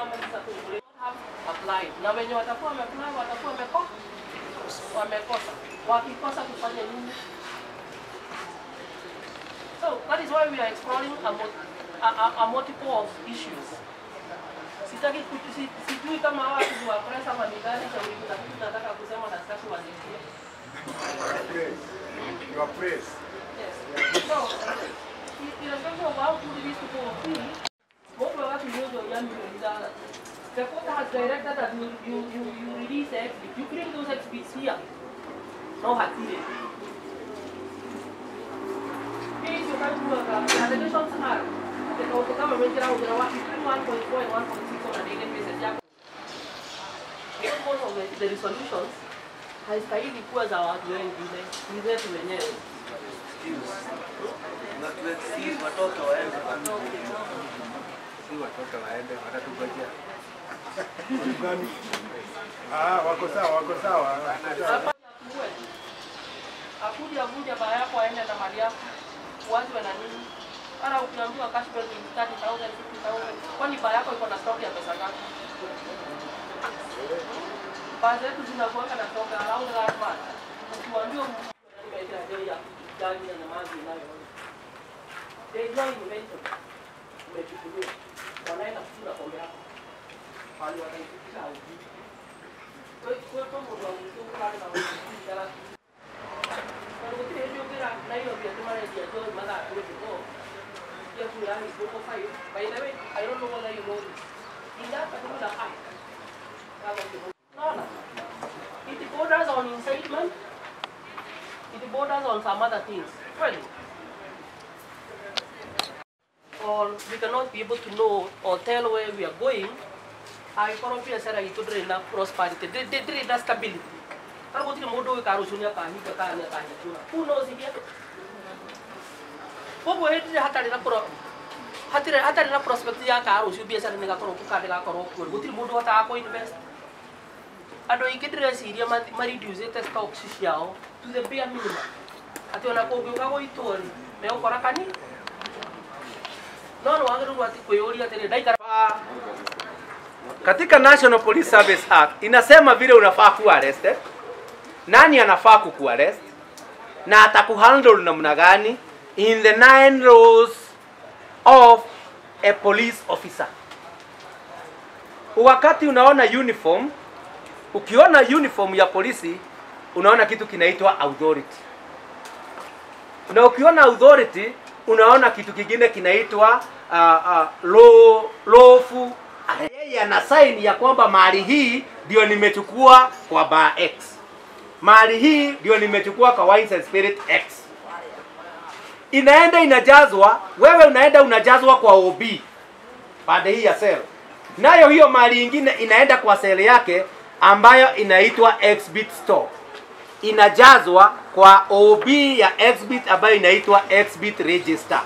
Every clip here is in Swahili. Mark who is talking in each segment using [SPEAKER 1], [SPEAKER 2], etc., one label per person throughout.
[SPEAKER 1] government circle have applied. Na wenye watakuwa wameapply watakuwa wameko- wamekosa. Wakikosa kufanya nini? So that is why we are exploring a, mul- a, a, a multiple of issues. Sitaki kutu- si- sijui kama hawa watu ni wa press ama ni gani cha ulimu, lakini nataka kusema na sitaki wasikie.
[SPEAKER 2] Your praise.
[SPEAKER 1] Yes. So, i- irrespective of how good these people will be, most of us know your young people that the court has directed that you, you, you, you release the exhibit. You bring those exhibits here. No hatire. Hii sio kama kwa allegations are the kama mwenjera ujira wa between 1.4 and 1.6 on a daily basis yako. Most of the, the resolutions haistahili kuwa za watu wengine, ni zetu wenyewe.
[SPEAKER 2] Si watoto waende watatugojea. Gani? Ah, wako sawa, wako sawa.
[SPEAKER 1] Hapa afungue. Akuja vunja baa yako aende na mali yako. Uanze na nini? Ara ukiambiwa cash bill ni 30,000, 50,000. Kwani baa yako iko na stock ya pesa ngapi? Baa zetu zinakuanga na stock around that much. Ukiambiwa umeita bei ya gari na maji nayo. There is no invention. Umechukuliwa. Wanaenda kula kombe yako. Pale wataifikisha haujui. Kwa hiyo kwa mundu wa mzungu pale na wanafikisha Walikuwa hiyo kila na hiyo pia kama ile ya Joy Mother Africa go. Ya kula ni boko five. By the way, I don't know whether you know this. In that particular act, kama kitu. Naona. It borders on incitement. It borders on some other things. Well, or we cannot be able to know or tell where we are going angĩkorwo biacara itũ ndĩrĩ na prosperity ndĩ- ndĩ- ndĩrĩ na stability kana gũtirĩ mũndũ ũĩ ka rũciũ nĩ akahinga kana nĩ akahingũra who knows iria koguo hĩndĩ ĩrĩa hatarĩ na pro- hatirĩ hatarĩ na prospect ya ka rũciũ biacara nĩ gakorwo kuo kana gakorwo kuo gũtirĩ mũndũ ũhotaga kũ invest andũ aingĩ ndĩreciria mathi- mareducĩte stocks ciao to the bare minimum atĩ ona kũngĩũka gũitwo rĩ megũkora kani no nĩ wagĩrĩirwo atĩ kwĩyũria atĩrĩ ndaikara
[SPEAKER 3] Katika National Police Service Act inasema vile unafaa kuwa arrested, nani anafaa kukuarrest na atakuhandle namna gani in the nine laws of a police officer. Wakati unaona uniform, ukiona uniform ya polisi unaona kitu kinaitwa authority, na ukiona authority unaona kitu kingine kinaitwa uh, uh, law, lawful yeye ana sign ya kwamba mali hii ndio nimechukua kwa bar X, mali hii ndio nimechukua kwa Wines and Spirit X. Inaenda inajazwa, wewe unaenda unajazwa kwa OB pande hii ya sel, nayo hiyo mali ingine inaenda kwa sel yake ambayo inaitwa Xbit store, inajazwa kwa OB ya Xbit ambayo inaitwa Xbit register.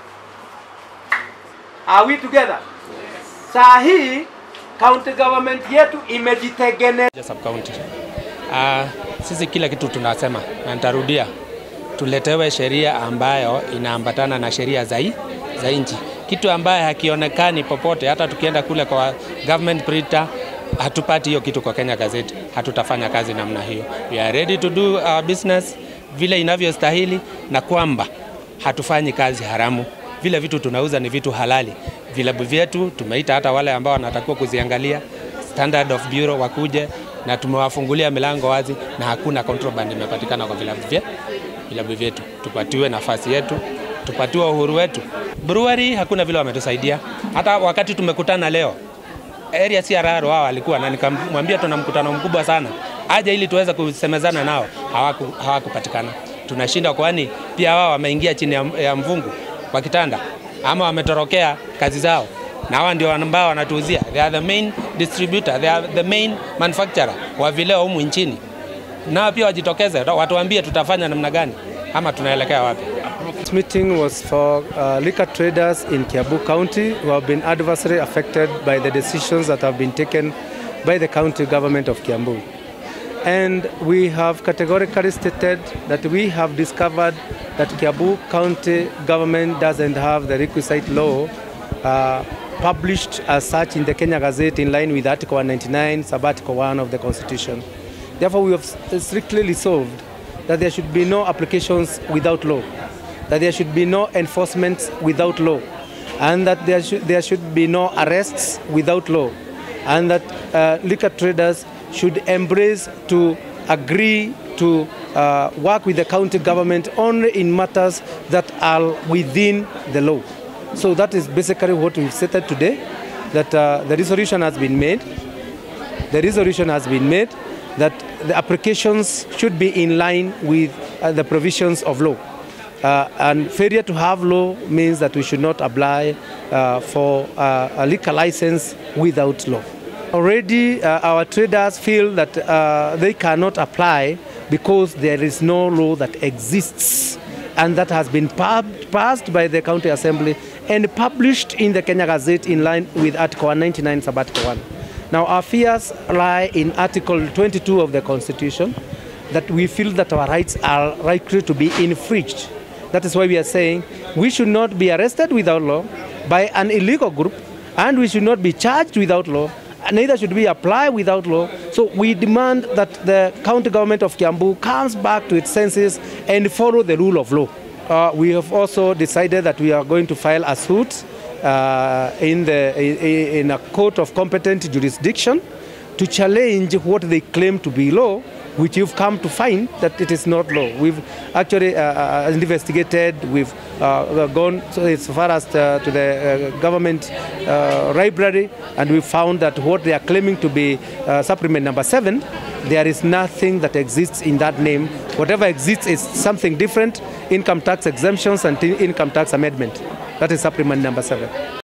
[SPEAKER 3] Are we together? Saa hii county government yetu imejitengeneza
[SPEAKER 4] sub county. Uh, sisi kila kitu tunasema na nitarudia, tuletewe sheria ambayo inaambatana na sheria za hii- za nchi, kitu ambaye hakionekani popote. Hata tukienda kule kwa government printer hatupati hiyo kitu kwa Kenya Gazette, hatutafanya kazi namna hiyo. We are ready to do our business vile inavyostahili, na kwamba hatufanyi kazi haramu. Vile vitu tunauza ni vitu halali. Vilabu vyetu tumeita hata wale ambao wanatakiwa kuziangalia Standard of Bureau wakuje na tumewafungulia milango wazi na hakuna contraband imepatikana kwa vilabu vye vilabu vyetu. Tupatiwe nafasi yetu, tupatiwe uhuru wetu. Brewery hakuna vile wametusaidia. Hata wakati tumekutana leo area CRR wao walikuwa na nikamwambia tuna mkutano mkubwa sana, aje ili tuweze kusemezana nao, hawaku hawakupatikana. Tunashinda kwani pia wao wameingia chini ya, ya mvungu wa kitanda ama wametorokea kazi zao, na hawa ndio ambao wanatuuzia. They are the main distributor, they are the main manufacturer wa vileo humu nchini. Nao pia wajitokeze, watuambie tutafanya namna gani ama tunaelekea wapi.
[SPEAKER 5] This meeting was for uh, liquor traders in Kiabu County who have been adversely affected by the decisions that have been taken by the county government of Kiambu. And we have categorically stated that we have discovered that Kiabu County government doesn't have the requisite law uh, published as such in the Kenya Gazette in line with Article 199, Sub-Article 1 of the Constitution. Therefore, we have strictly resolved that there should be no applications without law, that there should be no enforcement without law, and that there should, there should be no arrests without law, and that uh, liquor traders should embrace to agree to uh, work with the county government only in matters that are within the law. So that is basically what we've stated today, that uh, the resolution has been made. The resolution has been made that the applications should be in line with uh, the provisions of law. Uh, and failure to have law means that we should not apply uh, for uh, a liquor license without law. Already, uh, our traders feel that uh, they cannot apply because there is no law that exists and that has been pub- passed by the county assembly and published in the Kenya Gazette in line with Article 199, Sub-Article 1. Now, our fears lie in Article 22 of the Constitution that we feel that our rights are likely to be infringed. That is why we are saying we should not be arrested without law by an illegal group, and we should not be charged without law, and neither should we apply without law. So we demand that the county government of Kiambu comes back to its senses and follow the rule of law. Uh, we have also decided that we are going to file a suit uh, in, the, in, in a court of competent jurisdiction to challenge what they claim to be law, which you've come to find that it is not law. We've actually uh, uh, investigated, we've uh, gone so as far as uh, to the uh, government uh, library, and we found that what they are claiming to be uh, supplement number seven, there is nothing that exists in that name. Whatever exists is something different, income tax exemptions and income tax amendment. That is supplement number seven.